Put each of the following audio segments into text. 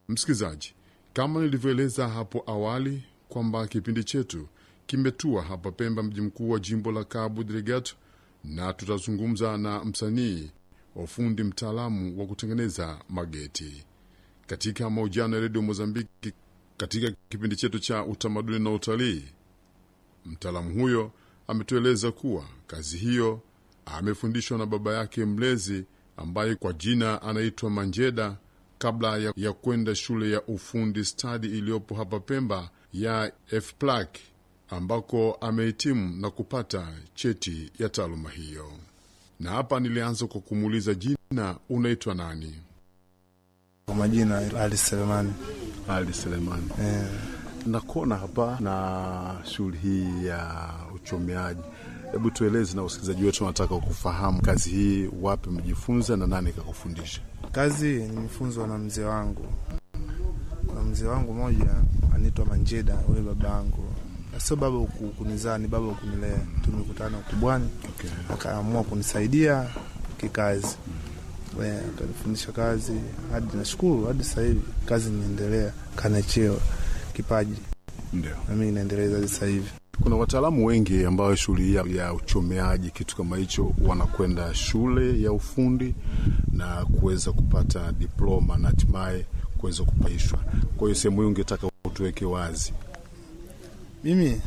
Msikilizaji, kama nilivyoeleza hapo awali kwamba kipindi chetu kimetua hapa Pemba, mji mkuu wa jimbo la Cabo Delgado, na tutazungumza na msanii wa fundi mtaalamu wa kutengeneza mageti katika mahojiano ya redio Mozambiki. Katika kipindi chetu cha utamaduni na utalii, mtaalamu huyo ametueleza kuwa kazi hiyo amefundishwa na baba yake mlezi ambaye kwa jina anaitwa Manjeda kabla ya, ya kwenda shule ya ufundi stadi iliyopo hapa Pemba ya FPLAC ambako amehitimu na kupata cheti ya taaluma hiyo. Na hapa nilianza kwa kumuuliza jina, unaitwa nani? Kwa majina Ali Selemani. Ali Selemani. Eh, Nakuona hapa na shughuli hii ya uchomeaji. Hebu tueleze na wasikilizaji wetu wanataka kufahamu kazi hii, wapi mjifunza na nani kakufundisha? kazi nimefunzwa na mzee wangu. Kuna mzee wangu mmoja anaitwa Manjeda, huyo baba yangu. Sio baba ku- kunizaa, ni baba kunilea. Tumekutana ukubwani, Okay. akaamua kunisaidia kikazi. Eh, Akanifundisha kazi hadi nashukuru, hadi sasa hivi kazi inaendelea, kana cheo kipaji, Ndio. na mimi inaendeleza hadi sasa hivi. Kuna wataalamu wengi ambao shughuli hii ya- ya uchomeaji kitu kama hicho wanakwenda shule ya ufundi na kuweza kupata diploma na hatimaye kuweza kupaishwa. Kwa hiyo sehemu hii ungetaka utuweke wazi. Mimi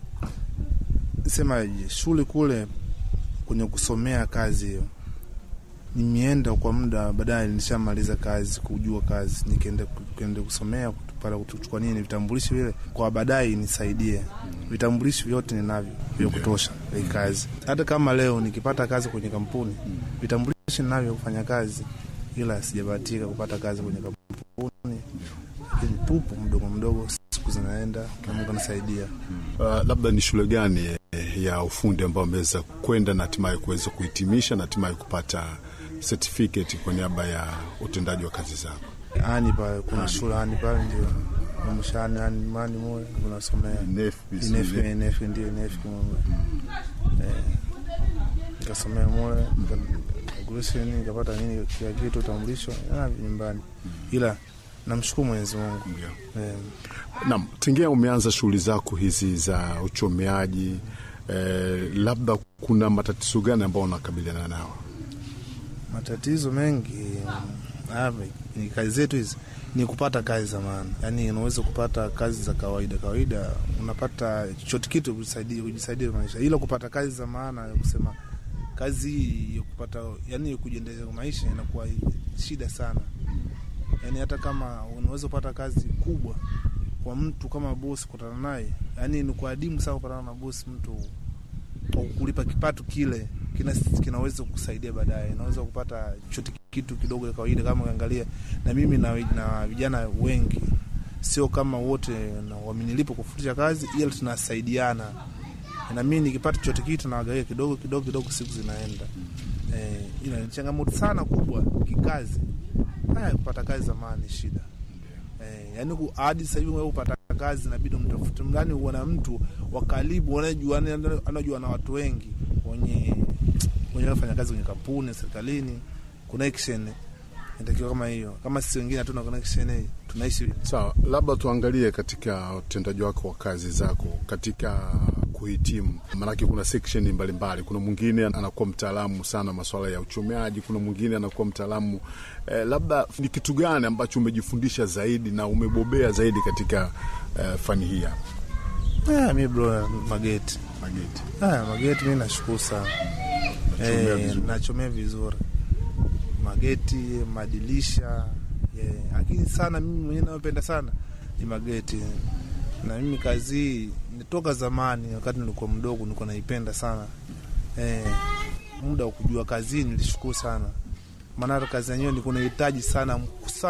semaje, shule kule kwenye kusomea kazi hiyo nimeenda kwa muda, baadaye nishamaliza kazi, kujua kazi, nikaenda nikaenda kusomea para kuchukua nini vitambulisho vile, kwa baadaye nisaidie. Vitambulisho vyote ninavyo vya kutosha vya kazi. Hata kama leo nikipata kazi kwenye kampuni, vitambulisho ninavyo kufanya kazi, ila sijabahatika kupata kazi kwenye kampuni, lakini pupu mdogo mdogo, siku zinaenda na Mungu anasaidia. Uh, labda ni shule gani eh, ya ufundi ambao ameweza kwenda na hatimaye kuweza kuhitimisha na hatimaye kupata certificate kwa niaba ya utendaji wa kazi zako? ani pale kuna shule ani pale ndio mshani ani mani moyo unasomea inefu inefu ndio inefu kimoja eh nikasomea moyo nikagurusha nini nikapata nini kila kitu utambulisho na nyumbani, ila namshukuru Mwenyezi Mungu eh, Naam, tingia umeanza shughuli zako hizi za uchomeaji eh, labda kuna matatizo gani ambayo unakabiliana nao? matatizo mengi haya ni kazi zetu hizi ni kupata kazi za maana, yaani unaweza kupata kazi za kawaida kawaida, unapata chochote kitu kujisaidia kujisaidia maisha, ila kupata kazi za maana ya kusema kazi hii ya kupata, yani kujiendeleza maisha inakuwa shida sana. Yani hata kama unaweza kupata kazi kubwa kwa mtu kama bosi, kutana naye, yani ni kwa adimu sana kupatana na bosi mtu kwa kulipa kipato kile kina, kinaweza kukusaidia baadaye. Naweza kupata chote kitu kidogo ya kawaida, kama ukiangalia na mimi na, na vijana wengi, sio kama wote na wamenilipa kufundisha kazi, ila tunasaidiana na mimi nikipata chote kitu nawagawia kidogo kidogo kidogo, siku zinaenda. Eh, ila ni changamoto sana kubwa kikazi. Haya, kupata kazi zamani ni shida eh, yani ku- hadi sasa hivi wewe upata kazi inabidi mtafute mgani, uona mtu wa karibu anajua anajua na watu wengi wenye wenye wafanya kazi kwenye kampuni serikalini, connection inatakiwa kama hiyo. Kama sisi wengine hatuna connection hii, tunaishi Sawa, labda tuangalie katika utendaji wako wa kazi zako katika kuhitimu, maanake kuna section mbalimbali. Kuna mwingine anakuwa mtaalamu sana masuala ya uchomeaji, kuna mwingine anakuwa mtaalamu eh, labda ni kitu gani ambacho umejifundisha zaidi na umebobea zaidi katika eh, fani hii hapa ah, mi bro mageti mageti? ah, mageti mi nashukuru sana Nachomea eh, vizuri. nachomea vizuri mageti, madirisha eh, lakini sana mimi mwenyewe napenda sana ni mageti, na mimi kazi hii nitoka zamani, wakati nilikuwa mdogo nilikuwa naipenda sana eh, muda wa kujua kazi hii nilishukuru sana, maana hata kazi yenyewe nilikuwa nahitaji sana